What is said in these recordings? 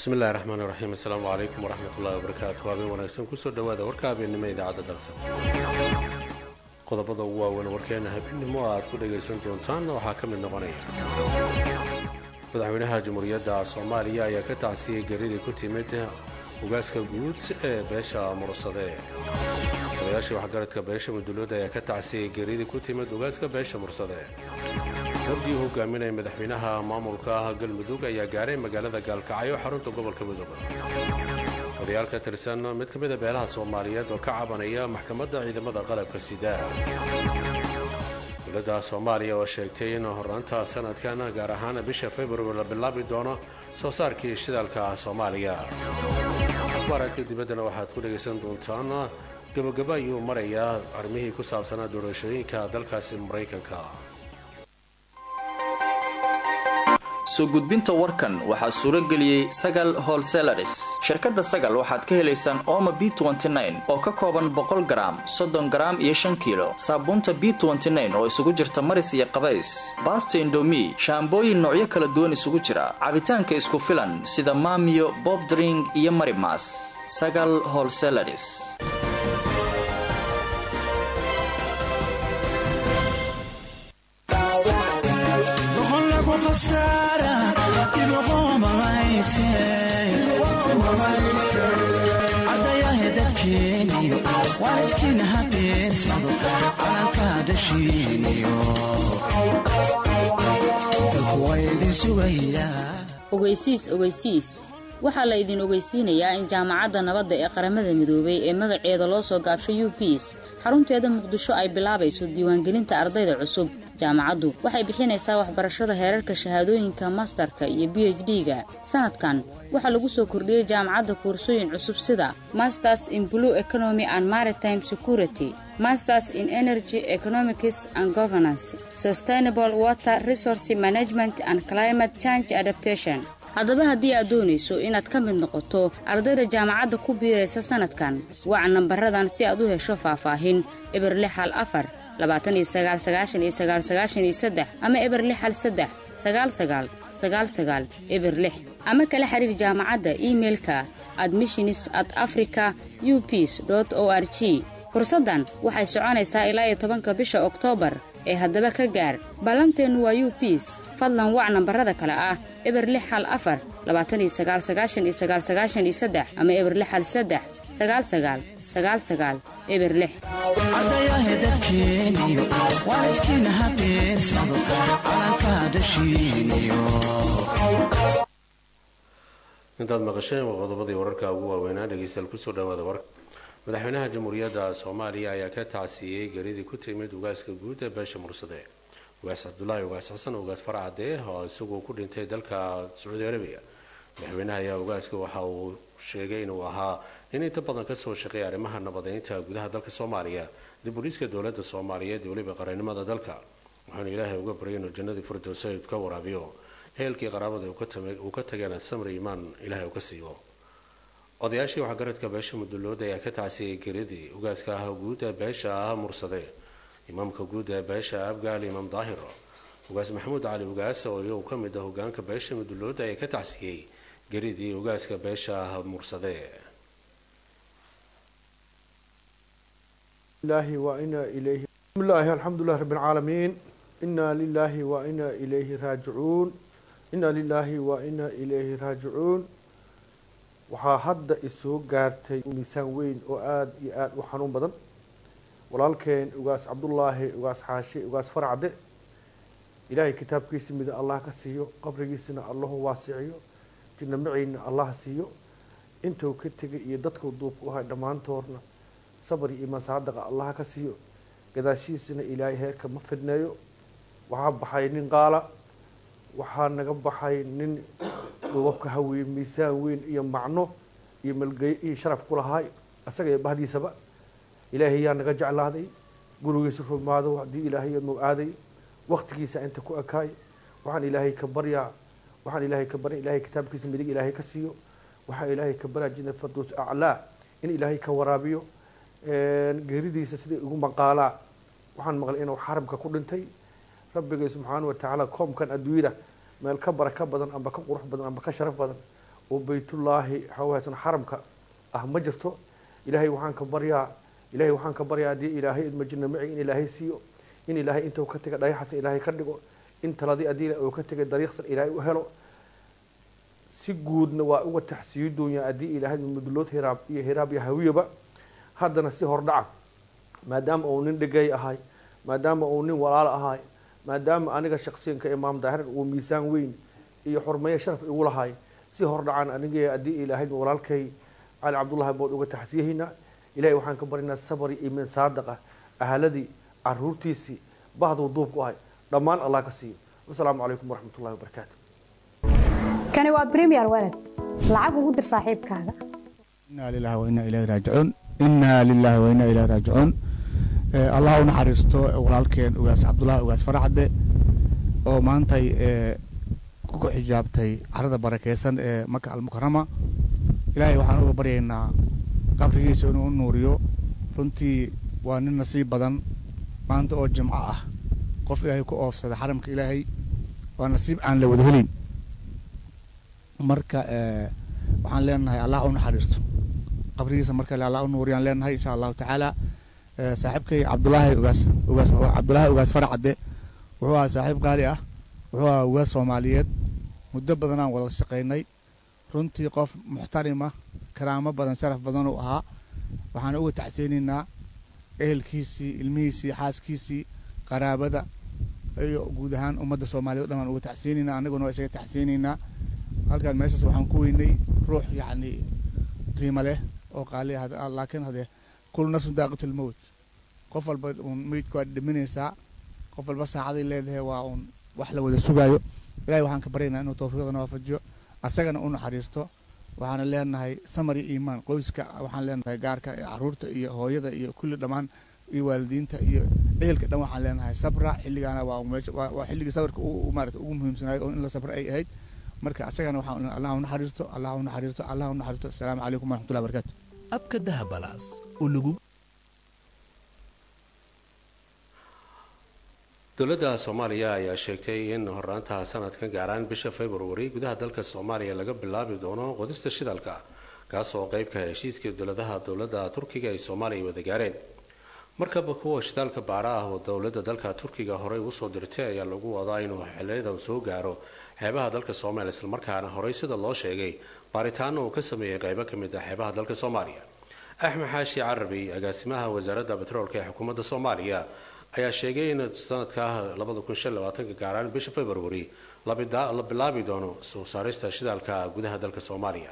bismillahi raxmaan iraxiim assalaamu calaykum waraxmat ullahi wabarakaatu habeen wanaagsan kusoo dhowaada warka habeennimo idaacadda dalsan qodobada ugu waaweyn warkeena habeennimo aad ku dhagaysan doontaan waxaa ka mid noqonaya madaxweynaha jamhuuriyadda soomaaliya ayaa ka tacsiyey geridii ku timid ugaaska guud ee beesha mursade odayaashii waxgaradka beesha mudulood ayaa ka tacsiyey geridii ku timid ugaaska beesha mursade wafdii hogaaminaya madaxweynaha maamulka galmudug ayaa gaaray magaalada gaalkacyo xarunta gobolka mudug odayaal ka tirsan mid ka mida beelaha soomaaliyeed oo ka cabanaya maxkamadda ciidamada qalabka sida dowladda soomaaliya oo sheegtay in horraanta sanadkan gaar ahaan bisha februar la bilaabi doono soo saarkii shidaalka soomaaliya akhbaaraadka dibaddana waxaad ku dhagaysan doontaan gabagaba ayuu marayaa arrimihii ku saabsanaa doorashooyinka dalkaasi maraykanka soo gudbinta warkan waxaa suuro geliyey sagal holselaris shirkadda sagal waxaad ka helaysaan ooma b oo ka kooban boqol garaam soddon garaam iyo shan kiilo saabuunta b oo isugu jirta maris iyo qabays baasta indomi shaambooyin noocyo kala duwan isugu jira cabitaanka isku filan sida maamiyo bobdring iyo marimas sagal holselaris ardayahe dadkeeniyo waalidkiina hadeersado calankaa dashiiniyo dalkuwaydin sugayaa ogeysiis ogeysiis waxaa la idin ogeysiinayaa in jaamacadda nabadda ee qaramada midoobay ee magaceeda loo soo gaabshay u biis xarunteeda muqdisho ay bilaabayso diiwaangelinta ardayda cusub jaamacaddu waxay bixinaysaa waxbarashada heerarka shahaadooyinka mastarka iyo b h d-ga sanadkan waxaa lagu soo kordhiyey jaamacadda koorsooyin cusub sida masters in blue economy and maritime security masters in energy economics and governance sustainable water resource management and climate change adaptation haddaba haddii aad doonayso inaad ka mid noqoto ardayda jaamacadda ku biiraysa sanadkan waca nambaradan si aad u hesho faahfaahin eber lixal afar labaatan iyo sagaal sagaashan iyo sagaal sagaashan iyo saddex ama eber lix hal saddex sagaal sagaal sagaal sagaal eber lix ama kala xiriir jaamacadda imeilka admissionis at africa u ps o r g fursaddan waxay soconaysaa ilaa iyo tobanka bisha oktoobar ee haddaba ka gaar ballanteennu waa u ps fadlan wac nambarada kale ah eber lix hal afar labaatan iyo sagaal sagaashan iyo sagaal sagaashan iyo saddex ama eber lix hal saddex sagaal sagaal sagaal sagaal eber lix ardayahe dadkeeniyo waalidkiina hadeersado calankaa dashiiniyo intaad maqasheen waa qodobadii wararka ugu waaweynaa dhegeystayaal kusoo dhawaada warka madaxweynaha jamhuuriyadda soomaaliya ayaa ka tacsiiyey geridii ku timid ugaaska guud ee beesha mursade ugaas cabdulaahi ugaas xasan ugaas farcade oo isaguo ku dhintay dalka sacuudi arabiya madaxweynaha ayaa ugaaska waxa uu sheegay inuu ahaa in inta badan kasoo shaqeeya arrimaha nabadeynta gudaha dalka soomaaliya dib uliiska dowladda soomaaliyeed iyo weliba qarannimada dalka waxaana ilaahay uga baryay inuu jannadii firdowsayd ka waraabiyo heelkii qaraabada uu ka tageena samri imaan ilaahay uu ka siiyo odayaashii waxgaradka beesha mudulood ayaa ka tacsiyay geridii ugaaska ah guud ee beesha ah mursade imaamka guud ee beesha abgaal imaam daahir ugaas maxamuud cali ugaas oo iyagu ka mid ah hogaanka beesha mudulood ayaa ka tacsiyey geridii ugaaska beesha ah mursade الله وإنا إليه بسم الله الحمد لله رب العالمين إنا لله وإنا إليه راجعون إنا لله وإنا إليه راجعون waxaa hadda isoo gaartay miisaan weyn oo aada iyo aada u xanuun badan walaalkeen ugaas cabdullaahi ugaas xaashi ugaas farcade ilaahay kitaabkiisa mida allah ka siiyo qabrigiisana allahu waasiciyo jinna maciina allah siiyo intuu ka tegay iyo dadkuu duubka u hay dhammaantoodna sabr iyo masaadaqa allah ka siiyo gadaashiisana ilaahay heerka ma fidneeyo waxaa baxay nin qaala waxaa naga baxay nin duubabka hawiye miisaan weyn iyo macno iyo malgeyo iyo sharaf ku lahaay isaga iyo bahdiisaba ilaahay yaa naga jeclaaday gurigiisa rumaado haddii ilaahay nuu aaday waktigiisa inta ku ekaay waxaan ilaahay ka baryaa waxaan ilaahay ka barya ilaahay kitaabkiisa midig ilaahay ka siiyo waxaan ilaahay ka baryaa jina fardoos aclaa in ilaahay ka waraabiyo geeridiisa siday ugu maqaalaa waxaan maqlay inuu xaramka ku dhintay rabbigay subxaana watacaala koomkan adduunyada meel ka baraka badan amba ka qurux badan amba ka sharaf badan oo baytullaahi hawaasan xaramka ah ma jirto ilaahay waxaan ka baryaa ilaahay waxaan ka baryaa haddii ilaahay idmajina maci in ilaahay siiyo in ilaahay intuu ka tegay dhagaxasan ilaahay ka dhigo in taladii haddii uu ka tegay dariiqsan ilaahay u helo si guudna waa uga taxsiiyo doonya haddii ilaahay mudulood hiraab iyo hiraab iyo hawiyaba haddana si hordhaca maadaama uu nin dhegay ahay maadaama uu nin walaal ahay maadaama aniga shaksiyanka imaam daahiran uu miisaan weyn iyo xurmeeye sharaf igu lahay si hordhacan aniga haddii ilaahay walaalkay cali cabdullahi bood uga taxsiyahaynaa ilahay waxaan ka baryaynaa sabri iyo min saadaqa ahaladii caruurtiisii bahduu duubku ahay dhammaan allah ka siiyo wasalaamu calaykum waraxmat ullahi wabarakaatu kani waa premier walad lacag ugu dir saaxiibkaaga inaa lilahi wa inaa ilayhi raajicuun inaa lilahi wa inaa ilayhi raajicuun allah u naxariisto walaalkeen ugaas cabdullahi ugaas faracde oo maantay ku xijaabtay carada barakeysan ee maka almukarama ilaahay waxaan uga baryaynaa qabrigiisa inuu u nuuriyo runtii waa nin nasiib badan maanta oo jimco ah qof ilaahay ku oofsada xaramka ilaahay waa nasiib aan la wada helin marka waxaan leenahay allah u naxariisto qabrigiisa marka allah u nuuriyaan leenahay insha allahu tacaala saaxiibkay cabdulaahi ugaas ugaas cabdulaahi ugaas faracadde wuxuu ahaa saaxiib qaali ah wuxuu ahaa ugaas soomaaliyeed muddo badan aan wada shaqaynay runtii qof muxtarima karaamo badan sharaf badan uu ahaa waxaan uga tacseynaynaa ehelkiisii ilmihiisii xaaskiisii qaraabada iyo guud ahaan ummadda soomaaliyed o dhan waan uga tacseynaynaa annaguna waa isaga tacseynaynaa halkaan meeshaas waxaan ku weynay ruux yacni qiimo leh oo qaali ah laakiin hadee kul nafsun daaqatul mowt qof walba uun meydka waa dhiminaysaa qof walba saacaday leedahay waa uun wax la wada sugaayo ilahay waxaan ka baryaynaa inuu tawfiiqdana waafajiyo asagana u naxariisto waxaana leenahay samar iyo iimaan qoyska waxaan leenahay gaarka caruurta iyo hooyada iyo kulli dhammaan iyo waalidiinta iyo ehelka dhan waxaan leenahay sabra xilligaana waa meesha waa xilligii sabarka maarata ugu muhiimsanayo oo in la sabra ay ahayd marka asagana waxaan allah u naxariisto allah u naxariisto allah u naxariisto asalaamu calaykum waraxmatullahi barakatu abka dahabalaas oo lagu dowladda soomaaliya ayaa sheegtay in horaantaha sanadkan gaaraan bisha februari gudaha dalka soomaaliya laga bilaabi doono qodista shidalka kaasoo qeybka heshiiskii dowladaha dowladda turkiga ay soomaaliya wada gaareen markaba kuwa shidaalka baara ah oo dowladda dalka turkiga horey usoo dirtay ayaa lagu wadaa inuu xiliyadan soo gaaro xeebaha dalka soomaaliya islamarkaana horey sida loo sheegay baaritaano uu ka sameeyey qeybo ka mid ah xeebaha dalka soomaaliya axmed xaashi carabi agaasimaha wasaaradda betroolka ee xukuumadda soomaaliya ayaa sheegay in sanadka gaaraan bisha februari la bilaabi doono soo saarista shidaalka gudaha dalka soomaaliya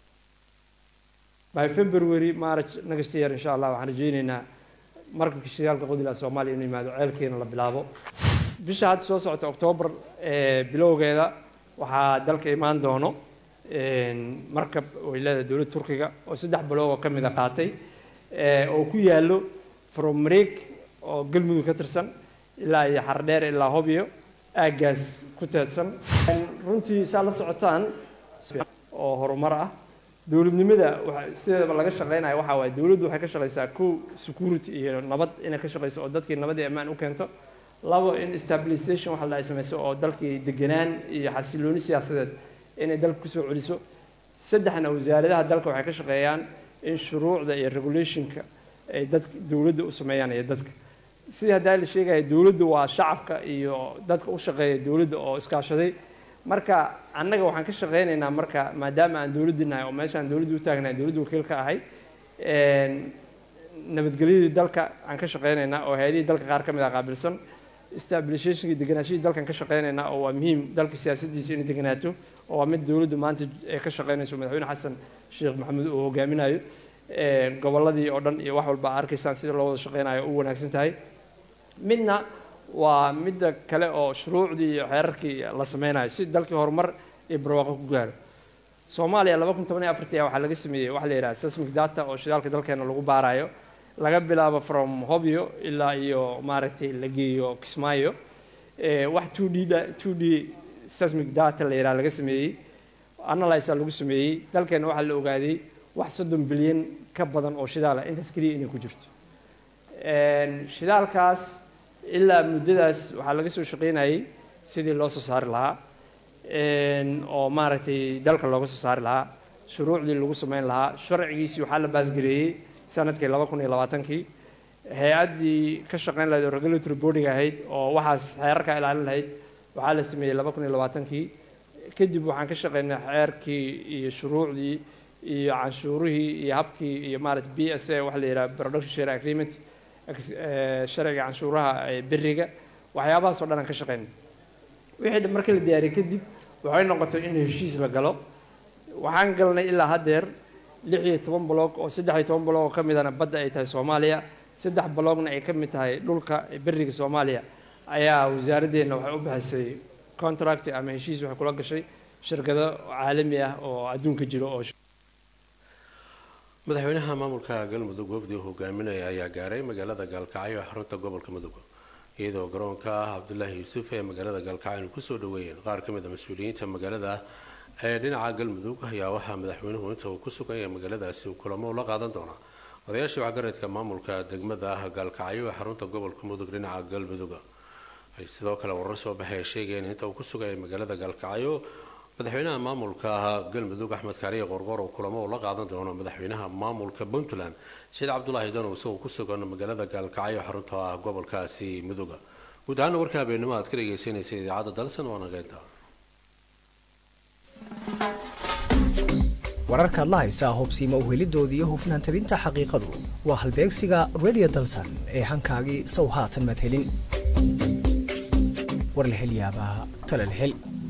by february march next year insha allah waxaan rajeyneynaa markabka shidaalka qodilaha soomaaliya inuu yimaado ceelkeena la bilaabo bisha hadda soo socota octoobar bilowgeeda waxaa dalka imaan doono markab way leedahay dowladda turkiga oo saddex bilood oo ka mid a qaatay oo ku yaallo from mareeg oo galmudug ka tirsan ilaa iyo xardheer ilaa hobyo aaggaas ku teedsan runtii saa la socotaan oo horumar ah dowladnimada sideedaba laga shaqeynaya waxaa waaye dowladdu waxay ka shaqeysaa kow security iyo nabad inay ka shaqeyso oo dadkii nabad iyo ammaan u keento labo in stabilization waxa la ay sameyso oo dalkii deganaan iyo xasilooni siyaasadeed inay dalka kusoo celiso saddexna wasaaradaha dalka waxay ka shaqeeyaan in shuruucda iyo regulationka ay dad dowladda u sameeyaan iyo dadka sidii haddaa la sheegaya dowladdu waa shacabka iyo dadka u shaqeeya dowladda oo iskaashaday marka annaga waxaan ka shaqeynaynaa marka maadaama aan dowladdi nahay oo meeshaan dowladdu u taagnahay dowladdu wakiil ka ahay nabadgelyadii dalka aan ka shaqeynaynaa oo hay-adihii dalka qaar ka mid ah qaabilsan stabilizationkii deganaashadii dalkan ka shaqeynaynaa oo waa muhiim dalka siyaasaddiisa inay deganaato oo waa mid dowladdu maanta ay ka shaqeynayso madaxweyne xasan sheekh maxamuud uu hogaaminayo gobolladii oo dhan iyo wax walba arkaysaan sida loo wada shaqeynayo u wanaagsan tahay midna waa midda kale oo shuruucdii iyo xeerarkii la sameynayo si dalkii horumar iyo barwaaqo ku gaaro soomaaliya laba kun toban iyo afartii waxaa laga sameeyey waxa la yidhaha seismic data oo shidaalka dalkeena lagu baarayo laga bilaabo from hobyo ilaa iyo maaragtay la geeyo kismaayo wax two d two d seismic data la yidhaha laga sameeyey analysa lagu sameeyey dalkeena waxaa la ogaaday wax soddon bilyan ka badan oo shidaal ah intaas keliya inay ku jirto shidaalkaas ilaa muddadaas waxaa laga soo shaqeynayay sidii loo soo saari lahaa oo maaragtay dalka looga soo saari lahaa shuruucdii lagu sameyn lahaa sharcigiisii waxaa la baasgareeyey sanadkii laba kun iyo labaatankii hay-addii ka shaqeyn lahayd oo regulatory boarding ahayd oo waxaas xeerarka ilaalin lahayd waxaa la sameeyey laba kun iyo labaatankii kadib waxaan ka shaqeynay xeerkii iyo shuruucdii iyo canshuurihii iyo habkii iyo maarata b s a waxa la yidhaha production share agreement sharciga canshuuraha beriga waxyaabahaas oo dhan aan ka shaqeynay wixii markii la diyaariyey kadib waxay noqotay in heshiis la galo waxaan galnay ilaa haddeer lix iyo toban bloog oo saddex iyo toban bloog oo ka midana badda ay tahay soomaaliya saddex bloogna ay ka mid tahay dhulka beriga soomaaliya ayaa wasaaraddeena waxay u bixisay contract ama heshiis waxay kula gashay shirkado caalami ah oo adduunka jiro oo madaxweynaha maamulka galmudug wafdi hogaaminaya ayaa gaaray magaalada gaalkacyo ee xarunta gobolka mudug iyadoo garoonka ah cabdulaahi yuusuf ee magaalada gaalkacyo ay kusoo dhaweeyeen qaar ka mid a mas-uuliyiinta magaalada ee dhinaca galmudug ayaa waxaa madaxweynuhu inta uu ku sugan yahay magaaladaasi uu kulamo ula qaadan doonaa odayaashii waxgaradka maamulka degmada ah gaalkacyo ee xarunta gobolka mudug dhinaca galmudug ay sidoo kale warar soo baxay ay sheegeen inta uu ku sugayay magaalada gaalkacyo madaxweynaha maamulka galmudug axmed kaariye qorqor oo kulamo uu la qaadan doono madaxweynaha maamulka puntland sheed cabdulaahi danow isagoo ku sugan magaalada gaalkacyo xarunta ah gobolkaasi muduga guud ahaana warka habeenimo aad ka dhegeysanaysa idaacadda dalsan waa nageynta wararkaad la haysaa hubsiima uhelidoodii iyo hufnaan tabinta xaqiiqadu waa halbeegsiga radio dalsan ee hankaagii sow haatan maad helin war la hel yaabaa tale la hel